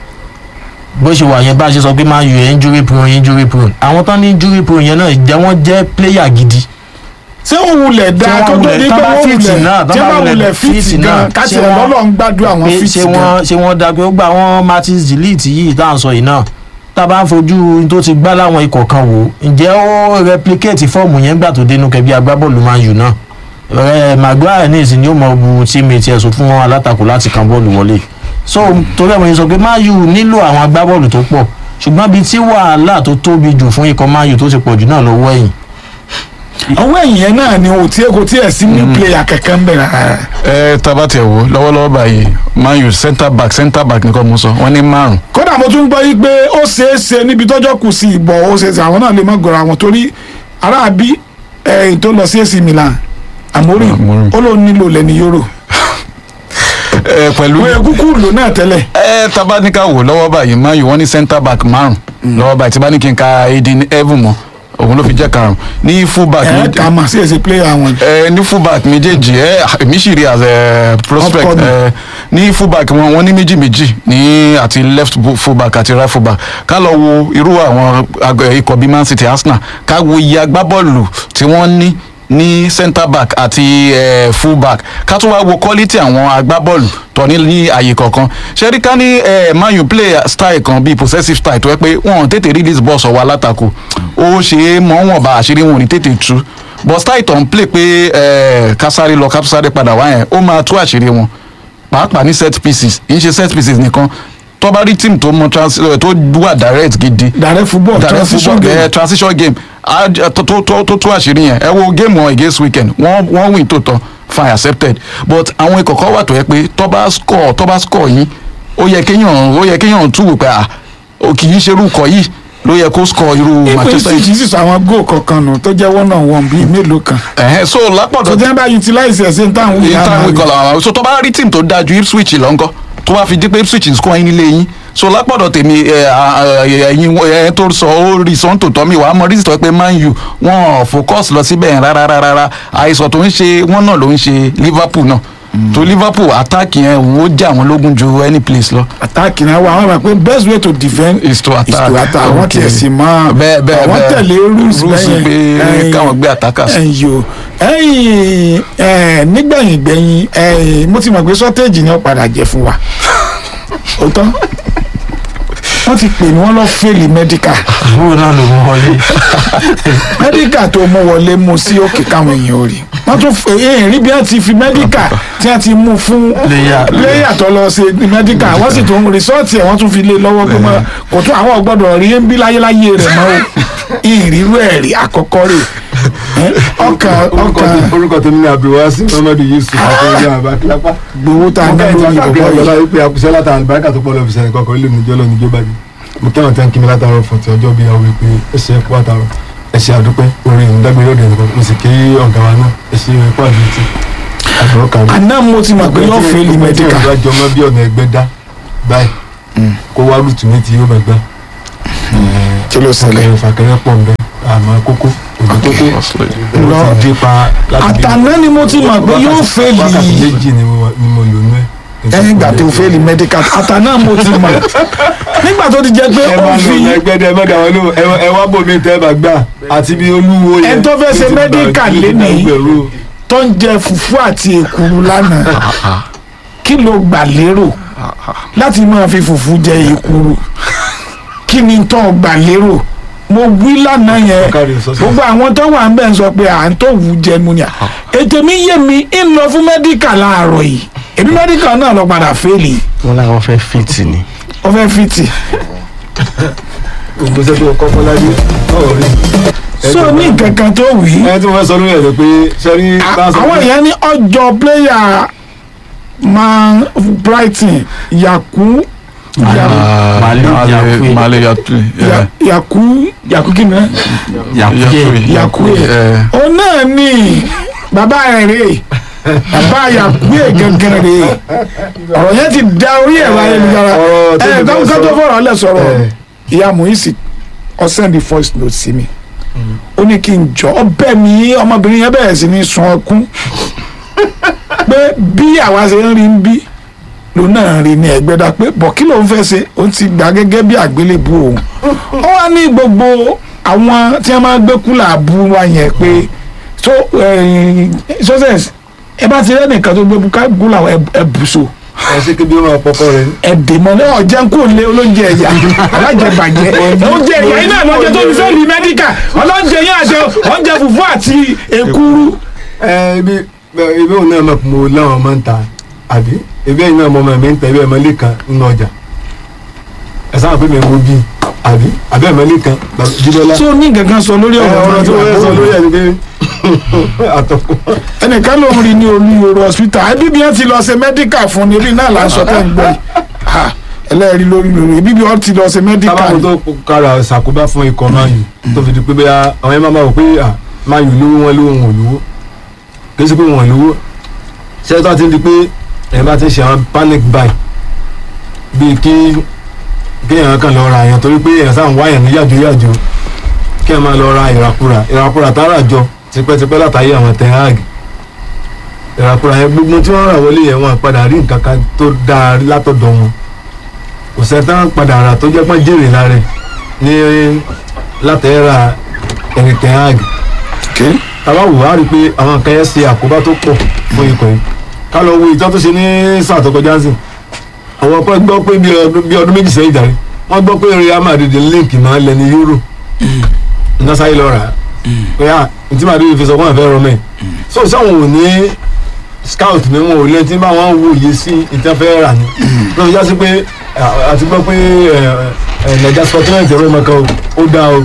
bó ṣe wà yẹn bá ṣe sọ pé máa yọ injury prone injury prone àwọn tán ní injury prone yẹn náà jẹ́ wọ́n jẹ́ player gidi. ṣé ó wulẹ̀ Tí dáa wọ́n kó tó wulẹ̀- di pé tán bá wọ́n fìtì wulẹ̀ náà, tán tí bá wọ́n wulẹ̀ wulẹ̀ fìtì fìtì náà, gan káṣí ṣé ẹ̀ wọ́n- lọ́lọ́ ń gbádùn àwọn pé fìtì ṣé gan. wọ́n ṣé wọ́n da pé ó gba àwọn martins delete yìí tá à ń sọ yìí náà tá a bá ń fojú ohun tó ti gbá láwọn ikọ̀ kan wò ǹjẹ́ ó replicate fọ́ọ̀mù yẹn gbà tó dénú kẹbí agbábọ́ọ̀lù man u náà ẹ maguire ní ìsìn ni ó mọ bu teammate ẹ̀ sọ fún wọn alátakò láti kan bọ́ọ̀lù wọlé so torí ẹ̀ mo yẹn sọ pé man u nílò àwọn agbábọ́ọ̀lù tó pọ̀ ṣùgbọ́n bíi tí wàhálà tó tóbi jù fún ikọ̀ man u tó ti pọ̀ jù náà lọ́wọ́ ẹ̀yìn ọwọ́ ẹ̀yìn yẹn náà ni o tí kò tí ẹ̀ sí ní player kankan ń bẹ̀ rárá. ẹ tábà tẹ̀ wò lọ́wọ́lọ́wọ́ báyìí man u centre back centre back nìkan mo sọ wọ́n ní márùn kódà mo tún gbọ́ yí pé ó ṣeé ṣe níbi tọ́jọ́ kù sí ìbọ̀ ó ṣeé ṣe àwọn náà lè má gọ̀rọ̀ àwọn torí aráàbí ẹ̀yìn tó lọ sí AC Milan Amorim Amorim. ó lóun nílò lẹ́ni yóró ẹ pẹ̀lú wọ́n yẹ kúkú lò náà tẹ́lẹ̀ ẹ tábà ní ká wò lọ́wọ́ báyìí man u wọ́n ní centre back márùn lọ́wọ́ báyìí tí bá ní kí n ka edin evan mọ́ òun ló fi jẹ́ karùn ní full back ẹ̀ méjì- ká mà sí èsì player wọn. ẹ ní fullback méjèèjì ẹ èmi sì rí as a prospect Upcoming. ẹ ní fullback wọn wọn ní méjì méjì ní àti left bu- fullback àti right fullback ká lọ wo irú àwọn ag- ikọ̀ bíi man city arsenal ká wo iye agbábọ́ọ̀lù tí wọ́n ní ní centre back àti eh, full back ká tún wá wo quality àwọn agbábọ́ọ̀lù tó ní ní àyè kọ̀ọ̀kan ṣẹ́rí ká ní eh, man u play style kan bíi possessive style tó yẹ pé wọ́n ò tètè release ball sọ̀wọ́ alátakò ó ṣe é mọ́ wọn bá àṣírí wọn ò ní tètè tú but style tó ń play pé eh, kásáré lọ kásáré padà wá yẹn ó máa tú àṣírí wọn pàápàá ní set pieces kì í ṣe set pieces nìkan tó bá rí team tó mọ trans eh, tó wà direct gidi direct football direct transition football game eh, transition game Ah, j- tó tó tó tó tó àṣírí yẹn ẹ wo game wọn against weekend wọ́n wọ́n win tó tọ́ fine accepted but àwọn ikọ̀ kan wà tó yẹ pé tó bá score tó bá score yín ó yẹ kéèyàn ó yẹ kéèyàn tún wò pé à ó kì í ṣerú ikọ̀ yìí ló yẹ kó score irú ìpè Manchester sí sì sọ àwọn góò kọ̀ọ̀kan nù tó jẹ́ one on one bíi mélòó kan ẹ̀hẹ́n so tó lápọ̀dọ̀ jẹ́ bá utilize ẹ̀ sí ní táwọn wíyá ìta máa ìwé rí. kọlà àwọn so tó bá rí team tó dáa ju Ipswich lọ ńkọ́ tó bá fi di pé Ipswich ń score yín nílé yín so lápọ̀dọ̀ tèmi ẹ, à, ẹ, ẹ̀yin ẹ tó sọ ó rí sọ́n tó tọ́ mi wàá mọ rí sọ pé Man U wọn ò focus lọ síbẹ̀ yẹn rárá rárá rárá àìsàn tó ń ṣe wọn náà ló ń ṣe Liverpool náà tó Liverpool attack yẹn òun ó jẹ́ àwọn lógún ju any place lọ. attack náà wà wọ́n rà pé best way to defend is to attack is to attack àwọn Okay. tiẹ̀ sì máa bẹ́ẹ̀ bẹ́ẹ̀ àwọn bẹ́ẹ̀ tẹ̀lé rules rules bẹ́yẹn pé ẹ̀yìn- káwọn gbé attackers. ẹ̀yìn o ẹ̀yìn ẹ̀ nígbẹ̀yìn gbẹ̀yìn ẹ̀yìn mo ti mọ̀ pé shortage ni ó padà jẹ́ fún wa òótọ́ wọ́n ti pè ní wọ́n lọ fẹ́ẹ̀lì medical bóun náà ló mú wọlé medical tó mú wọlé mú sí òkè káwọn èèyàn ò rí wọ́n tún fẹ́ èèyàn rí bí wọ́n ti fi medical tí wọ́n ti mú fún Player. léyà tó lọ ṣe medical wọ́n sì tún rìsọ́ọ̀tì ẹ̀ wọ́n tún fi lé lọ́wọ́ pé mọ́ kò tún àwọn ọgbọ́dọ̀ rí ń bí láyéláyé rẹ̀ mọ́ o ìrírú ẹ̀ rí àkọ́kọ́ rè ẹ́, ọkàn orúkọ ọkàn tí- orúkọ tó ní abdulwasi muhammadu yusuf akérèdé àbákílápá. gbowó tá a ná lórí ọgbà ìbọ̀bọ̀ ìjọba yìí yìí pé àkùsẹ́ látara àlùbáríkà tó pọ̀ lọ́ọ́ fi sẹ́ni kọ́kọ́ ilé ìnìjọ́ lọ́ọ́ níjọ́ bá dé. mo kẹ́wọ̀n tí wọ́n kí mi látara fún ti ọjọ́ bíi àwọn ìpè ẹ̀ṣẹ̀ ẹ̀kú àtàrọ̀ ẹ̀ṣẹ̀ àdúpẹ́ orí ìmúdágbére ọ̀dẹ̀ nìkan mo sì kí ọ̀gá wa náà ẹ̀ṣẹ̀ ẹ̀kú àdúrótì àbúrò kárí. àná mo ti mọ̀ pé yóò fẹ́ẹ̀lì medical ọgbà jọmọ bí ọ̀nà ẹgbẹ́ dá báyìí kó wá rúùtù ní ti yóò bẹ̀ gbá. kí ló ṣẹlẹ̀ fàkẹrẹ fàkẹrẹ pọ̀ ń bẹ àmọ́ kókó òbí tó tó Lọ. ló ti dé pa láti bí- àtàná ni mo ti mọ̀ pé yóò fẹ́ẹ̀lì wákàtí méjì ni mo ni mo lò nú ẹ. ẹ̀yìn ìgbà tó fẹ́ẹ̀lì medical àtàná mo ti mọ̀ nígbà tó ti jẹ́ pé ẹ ó máa fi lọ ẹgbẹ́ dẹ mẹ́ta wọn ló ẹ- ẹ wá bò mí tẹ́ ẹ bá gbà àti bí olúwo yẹn. Ẹni tó fẹ́ ṣe tó ti gbà- medical tó ti lénìí. gbà gbẹ̀rú. tó ń jẹ fùfú àti èkuru lánàá kí ló gbà lérò láti máa fi fùfú jẹ èkuru kí ni tó gbà lérò mo wí lánàá yẹn Ọ̀kadì sọ sí. gbogbo àwọn tó wà ń bẹ̀ ń sọ pé à ń tó wù jẹnu ni à ètò mi yé mi ń lọ fún mẹ́díkà láàárọ̀ yìí èmi mẹ́díkà náà lọ padà fẹ́ẹ̀lì wọn làwọn fẹ́ fìtì ni. ó fẹ́ fìtì ògbó sẹ́tò ọkọ̀ fọlájú ọ̀rọ̀ rí. so ní nǹkan kan tó wí ẹ tí wọ́n sọ lórí ẹ̀ lọ pé sẹ́rí bá a sọ àwọn pé èèyàn ní ọjọ́ pléyà man Brighton yaku Mali Yakue. Mali Yakue Ya- yaku yaku kí ni ẹ? Yakue. Yakue. ó náà ní bàbá rẹ̀ rè bàbá Yakue gangan rè ọ̀rọ̀ yẹn ti da orí ẹ̀rọ ayélujára ọ̀rọ̀ tó ẹ̀ ti bá káwọn sọ- tó fọ̀rọ̀ lẹ̀ sọ̀rọ̀ ẹ̀. ìyá Muisi ọ̀sẹ̀ ní voice note sí mi ó ní kí n jọ ọbẹ̀ mi ọmọbìnrin yẹn bẹ̀rẹ̀ sí ní sun ọkún pé bí àwa ṣe ń rí ń bí lòun náà rí ní ẹgbẹ́dá pé bọ̀ kí lòun fẹ́ ṣe ó ti gbà gẹ́gẹ́ bí àgbélébù òun ó wá ní gbogbo àwọn tí wọ́n máa gbé kúlà bú wa yẹn pé so success ẹ bá ti rẹ́nìkan tó gbé kúlà ẹ bù so ẹ ṣe kébí ó máa pọkọ rẹ ní. ẹ̀dèmọ̀ náà ọ̀jẹ̀ kò lé olóúnjẹ ẹ̀yà alájẹbàjẹ́ oúnjẹ ẹ̀yà iná lọ́jọ́ tó fi fẹ́ rí mẹ́díkà ọlọ́njẹ yẹn àjẹ oúnjẹ fùfú àti èkuru ẹ ibi ibi òun náà mọ̀ pé mo láwọn ọmọ ń ta àbí ibi ẹ̀yin náà mọ̀ ọmọ mi ń ta ibi ẹ̀mọ́ lè kan nínú ọjà ẹ sáà pé mi ń wo bí àbí àbí ẹ̀mọ́ lè kan jíbọ́lá. tó ní gangan sọ lórí ẹ ọ̀rọ̀ ọ̀rọ̀ tí wọ́n sọ lórí ẹ̀ ni pé àtọ̀kùn. ẹnìkan ló ń rí ní olú yorùbá hospital ẹbí bí wọ́n ti lọ ṣe mẹ́díkà fún ni ebi náà là ń sọ tẹ́ ń gbọ́ yìí Ha, ẹlẹ́rìí lórí lórí ebi bí wọ́n ti lọ ṣe mẹ́díkà tábàkù tó kára ṣàkóbá fún ikọ̀ Man U tó fi di pé bóyá àwọn ẹ̀ máa máa wò pé à Man U lówó wọn lówó wọn ò lówó kì í ṣe pé wọn ò lówó ṣé tó ti di pé ẹ̀ bá ti ṣe àwọn panic buy bíi kí kí èèyàn kan lọ ra èèyàn torí pé èèyàn sáà ń wá èèyàn ní yàjò yàjò kí èèyàn máa lọ ra ìràkúra ìràkúra tá a rà jọ tipẹ́tipẹ́ látàyè àwọn Ten Hag ìràkúra yẹn gbogbo tí wọ́n rà wọlé yẹn wọn padà rí nǹkan kan tó dáa látọ̀dọ̀ wọn kò sẹ́tà padà rà tó jẹ́ pọ́n jèrè lára ẹ̀ ní látẹ̀ẹ́ra Erik Ten Hag tàbá wò á rí i pé àwọn nǹkan yẹn ṣe àkóbá tó pọ̀ fún ikọ̀ yìí ká lọ wo ìjọ tó ṣe ní sáà tó kọjá sí àwọn ọkọ gbọ́ pé bí ọdún- bí ọdún méjì sẹ́yìn jàre wọ́n gbọ́ pé Real Madrid link máa ń lẹ ní euro iná sáyé lọ rà á pé à ntí Madrid fi sọ fún àfẹ́ rọmẹ́ so sáwọn ò ní scout ní wọn ò lẹ́yìn tí bá wọn wòye sí ìtàn fẹ́ rà ní ló fi já sí pé à- àti gbọ́ pé nàìjà scotland ẹ̀rọ ìmọ̀kan ó dáa o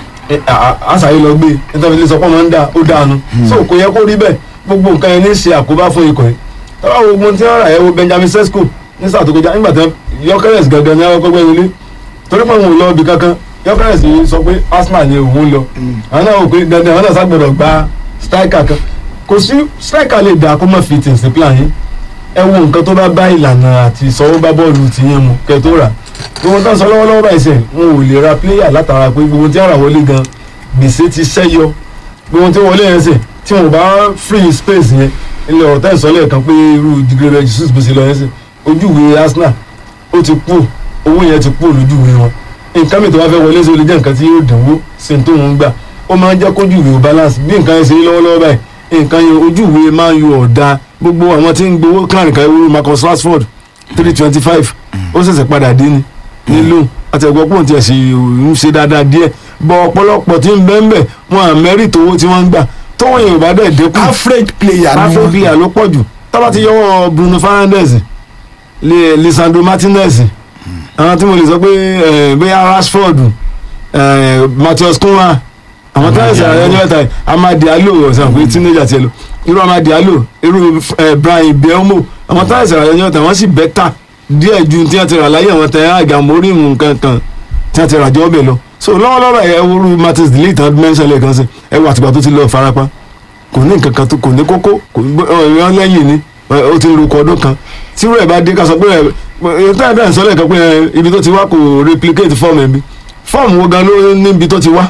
àṣàyè lọ gbé nítorí ilé sọpọ́ máa ń dà ó dáa nu so kò yẹ kó rí bẹ́ẹ̀ gbogbo nǹkan yẹn ní ṣe àkóbá fún ikọ̀ yìí tọ́lá wo gbogbo tí wọ́n rà ẹ̀ wo Benjamin Sesko ní sáà tó kọjá nígbà tí Gyökeres gangan ní àwọn kọ́gbẹ́ wọlé torí pé òun ò lọ ibì kankan Gyökeres yìí sọ pé Arsenal ni òun lọ àwọn náà wò pé dandan àwọn náà ságbọ̀dọ̀ gba striker kan kò sí striker lè dà kó má fi tì sí plan yìí ẹ wo nǹkan tó bá bá ìlànà àti ìsọwọ́ bá bọ́ọ̀lù ti yẹn mu kẹ́ tó rà gbogbo tó ń sọ lọ́wọ́lọ́wọ́ báyìí sẹ́yìn wọn ò lè ra player látara pé gbogbo tí ara wọlé gan gbèsè ti ṣẹ́yọ gbogbo tí wọlé yẹn sè tí wọn bá free space yẹn ilé ọ̀rọ̀ tẹ́ ìsọ́lẹ̀ kan pé irú digrebe Jesus bó ṣe lọ yẹn sè ojúwe Arsenal ó ti kú owó yẹn ti kú lójúwe wọn nǹkan mi tó bá fẹ́ wọlé sí ó lè jẹ́ nǹkan tí yóò dánwó sí ní tóun gbà ó máa ń jẹ́ kójúwe ò balance bí nǹkan yẹn ṣe rí lọ́wọ́lọ́wọ́ báyìí nǹkan yẹn ojúwe máa ń yọ ọ̀dà gbogbo àwọn tí ń gbowó kíláàrin kan ewúro Marcus Rashford three twenty five ó ṣẹ̀ṣẹ̀ padà dé ni nílò àtẹ̀gbọ́ pọ̀ tí ẹ̀ sì ń ṣe dáadáa díẹ̀ bọ̀ ọ̀pọ̀lọpọ̀ tí ń bẹ́ẹ̀ bẹ́ẹ̀ wọn à mẹ́rìt owó tí wọ́n ń gbà tówó yẹn ò bá dẹ̀ dínkù average player ni afro wọ́n. bíyà ló pọ̀ jù tábà ti yọwọ́ Bruno Fernandes Li- Lisandro Martinez àwọn tí mo lè sọ pé eh, bóyá Rashford eh, Matheus Cunha àwọn tí wọ́n ṣe àyẹ̀wò ẹ̀ta yìí Amad Diallo ọ̀sán pé teenager tiẹ̀ lọ irú Amad Diallo irú eh, Brian Mbeumo àwọn tí wọ́n ṣe àyẹ̀wò ẹ̀ta wọ́n sì bẹ́tà díẹ̀ ju tí wọ́n ti rà láyé àwọn tẹ̀ àgàmórí nǹkan kan tí wọ́n ti rà jọ́ bẹ̀ lọ so lọ́wọ́lọ́wọ́ ẹ̀ wúru Martins delete and mention lẹ́ẹ̀kan sí ẹ̀ wọ àtìgbà tó ti lọ farapa kò ní nǹkan kan tó kò ní kókó kò ní ọ̀rọ̀ lẹ́yìn ni ẹ, ó ti ń lukọ ọdún kan tí rẹ̀ bá dé ká sọ pé ẹ ẹ tá ẹ bẹ́ẹ̀ sọ lẹ́ẹ̀kan pé ẹ, ibi tó ti wá kò replicate form ẹ̀ bí form wo gan ló níbi tó ti wá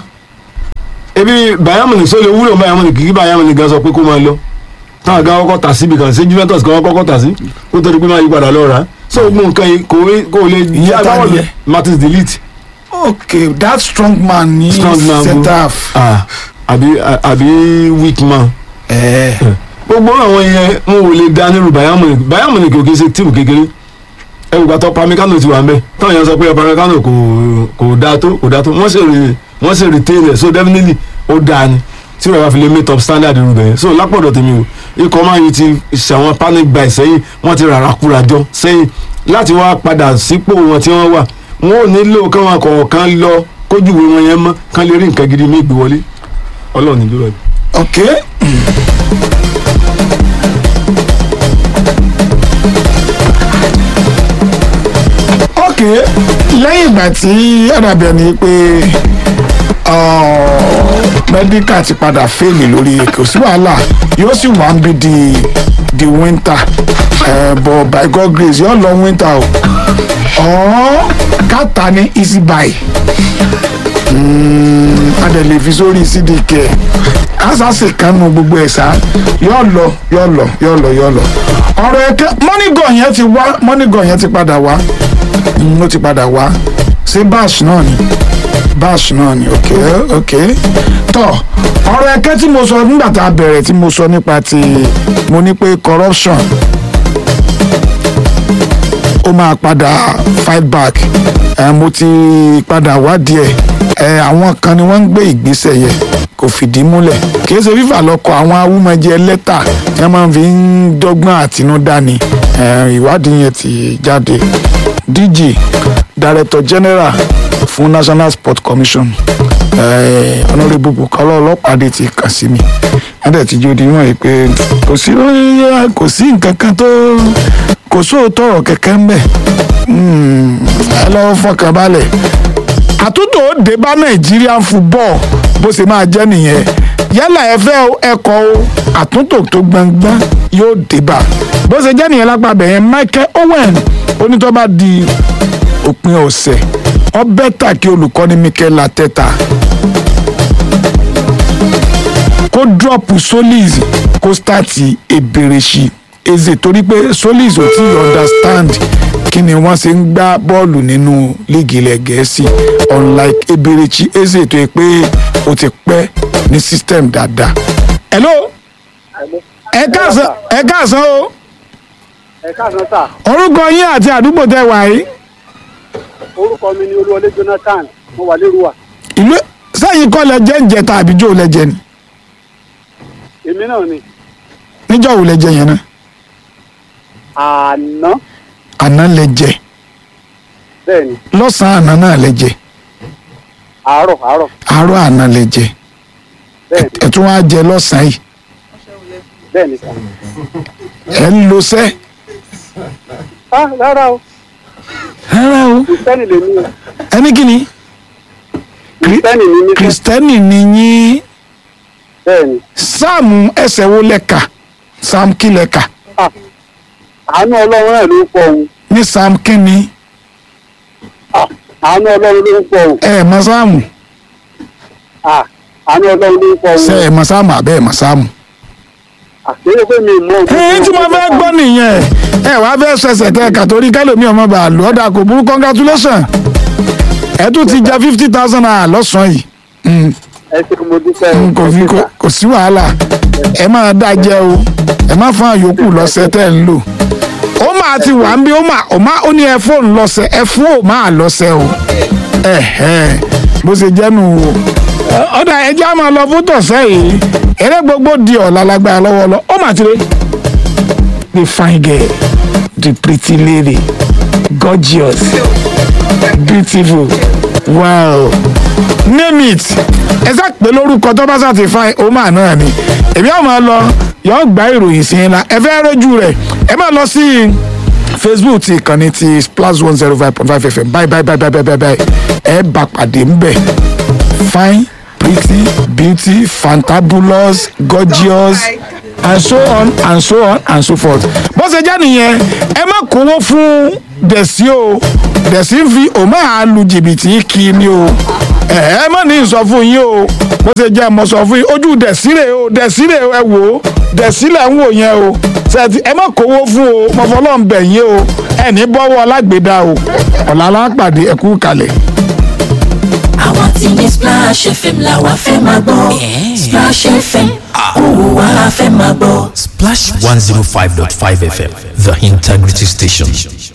ebi Bayern Munich sọ lè wúlò Bayern Munich kí Bayern Munich gan sọ pé kó máa lọ táwọn gan kọ́kọ́ tà síbi kan ṣé Juventus kan kọ́kọ́ tà sí kó tó di pé máa yí padà lọ rà á so gbogbo nǹkan yìí kò kò lè Ìyẹn ta agbábọ́ọ̀lù nìyẹn? Martins delete okay that strong man ní Strong man centre go. half. ah àbí àbí weak man Eh, gbogbo àwọn yẹn wọn ò lè da nírú Bayern Munich Bayern Munich kò kí ṣe tíìmù kékeré ẹwù gbàtọ Pamecano ti wà ń bẹ táwọn yẹn sọ pé Pamecano kò kò dáa tó kò dáa tó wọ́n sì rí wọ́n sì retain rẹ̀ so definitely ó dáa ni tí wọ́n bá fi lè meet up standard irú bẹ̀yẹn so lápọ̀dọ̀ tèmi o ikọ̀ máa yìí ti ṣàwọn panic buy sẹ́yìn wọ́n ti rárá kúra jọ sẹ́yìn láti wá padà sípò wọn tí wọ́n wà wọn ò nílò káwọn kọ̀ọ̀kan lọ kójúwe wọn yẹn mọ́ kán lè rí nǹkan gidi mí gbé wọlé ọlọ́run nílò ẹ̀. okay. okay lẹ́yìn ìgbà tí ọ̀dàbẹ̀ ni pé mẹ́díkà ti padà fèèlì lórí kò sí wàhálà yóò sì wá ń bí di di winter uh, but by God grace yóò lọ winter o ọ̀ọ́ káta ní easy buy adẹ̀lẹ̀ fi sórí cdk asase kanu gbogbo ẹ̀ sá yóò lọ yóò lọ yóò lọ yóò lọ ọ̀rọ̀ ẹ̀kẹ́ mọ́nìgàn yẹn ti wá mọ́nìgàn yẹn ti padà wá Mm, ó ti padà wá ṣé bash náà ni bash náà ni ok ok tọ ọ̀rọ̀ ẹ̀kẹ́ tí mo sọ nígbà tá a bẹ̀rẹ̀ tí mo sọ nípa ti mo ní pé corruption ó máa padà fight back ẹ mo ti padà wádìí ẹ ẹ àwọn kan ni wọ́n ń gbé ìgbésẹ̀ yẹn kò fìdí múlẹ̀ kìí ṣe fífà lọ́kọ̀ àwọn awúmọ̀jẹ lẹ́tà tí wọ́n máa fi ń dọ́gbọ́n àtinúdá ni ẹ, ìwádìí yẹn ti jáde DG Director General fún National Sport Commission eh, Honourable Bukola Ọlọ́pàdé ti kàn sí mi wọ́n dẹ̀ ti jó di wọ́n yìí pé kò sí kò sí nǹkan kan tó kò sóòótọ́ ọ̀rọ̀ kẹ̀kẹ́ ń bẹ̀ Hmm, ẹ lọ́wọ́ fọkàn balẹ̀ àtúntò ó dé bá Nigerian football bó ṣe máa jẹ́ nìyẹn yálà ẹ fẹ́ o ẹ kọ̀ o àtúntò tó gbangban yóò dé bá bó ṣe jẹ́ nìyẹn lápá bẹ̀yẹn Michael Owen onítọ́ bá di òpin ọ̀sẹ̀ ọ bẹ́tà kí olùkọ́ni Mikel Arteta kó dọ́ọ̀pù Solis kó stàtì Eberechi Eze torí pé Solis ò tí ì understand kí ni wọ́n ṣe ń gbá bọ́ọ̀lù nínú líìgì ilẹ̀ Gẹ̀ẹ́sì unlike Eberechi Eze tó yẹ pé ó ti pẹ́ ní system dáadáa hello ẹ káàsán ẹ káàsán o ẹ káàsán sà orúkọ yín àti àdúgbò tẹ wà yìí orúkọ mi ni olúwọlé jonathan mo wà lérúwà ìlú sẹ́yìn kọ́ lẹ jẹ́ ń jẹ ta àbíjọ́ lẹ jẹ ni èmi náà ni níjọ́ wo lẹ jẹ yẹn náà àná àná lẹ jẹ bẹ́ẹ̀ ni lọ́sàn-án àná náà lẹ jẹ àárọ̀ àárọ̀ àárọ̀ àná lẹ jẹ bẹ́ẹ̀ ni ẹ tún wá jẹ lọ́sàn-án yìí bẹ́ẹ̀ ni sà. ẹ ń lo sẹ́ á rárá o rárá o kìrìsìtẹ́nì lè ní o ẹni kí ni kìrìsìtẹ́nì ní mí fẹ́ kìrìsìtẹ́nì ni yín bẹ́ẹ̀ ni sáàmù ẹsẹ̀ wo lẹ́ka sáàmù kí lẹ́ka Ah, àánú ọlọ́run náà ló ń pọ̀ òun ní sáàmù kí ni Ah, àánú ọlọ́run ló ń pọ̀ òun ẹ ẹ̀ mọ sáàmù Ah, àánú ọlọ́run ló ń pọ̀ ṣe òun ẹ̀ mọ sáàmù àbẹ́ ẹ̀ mọ sáàmù. àkéyè pé mi mọ ẹ̀yin tí mo fẹ́ gbọ́ nìyẹn ẹ wàá fẹ́ ṣẹ̀ṣẹ̀ tẹ kàtórí kálómi ọmọ bá a lò ọ́dà kò burú congratulation ẹ tún ti jẹ fifty thousand naira lọ́sàn-án yìí Mm, ẹ ṣe mo dúpẹ́ mm, kò fi kò- kò sí wàhálà ẹ máa dá jẹ o ẹ má fún àyòkù lọ́sẹ̀ tẹ́ ẹ ń lò ó máa ti wà ń bí ó máa ó máa ó ní ẹ fóònù lọ́sẹ̀ ẹ fún ò máa lọ́sẹ̀ o ẹ ẹ bó ṣe jẹ́ nù o ọ̀dà ẹjẹ́ á máa lọ fún tọ̀sẹ̀ yìí eré gbogbo di ọ̀la lágbára lọ́wọ́ lọ ó mà ti rè the fine girl the pretty lady gorgeous beautiful wow name it ẹ sá pé lórúkọ tó bá sá ti fine ó mà náà ni èmi àwọn máa lọ yọ gba ìròyìn sí ńlá ẹ fẹ́ rójú rẹ̀ ẹ máa lọ sí facebook ti ìkànnì ti plus one zero five point five fm bye bye bye bye bye bye bye ẹ bá pàdé ńbẹ fine pretty beauty fantabulous gorgeous and so on and so on and so forth. bó ṣe jẹ́ nìyẹn ẹ má kówó fún dẹ̀sí o dẹ̀sí ń fi òmà á lu jìbìtì kí ni o ẹ ẹ má ní sọ fún yín o bó ṣe jẹ́ mo sọ fún yín ojú dẹ̀sí rè o dẹ̀sí rè ẹ wò ó dẹ̀sí lẹ̀ ń wò yẹn o ṣètì ẹ má kówó fún o mo fọlọ́ ń bẹ̀ yín o ẹ ní bọ́wọ́ alágbèédá o ọ̀la alápàdé ẹ kú kalẹ̀. àwọn tí ní splash fm la wa fẹ́ máa gbọ́ splash fm òun wa la fẹ́ máa gbọ́. Splash 105.5 FM, the integrity station.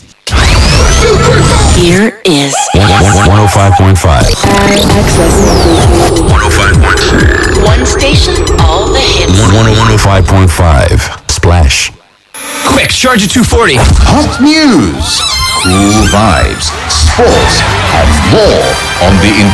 here is 105.5. one station all the hits. 105.5. Splash. Quick, charge at 240. Hot news, cool vibes, sports, and more on the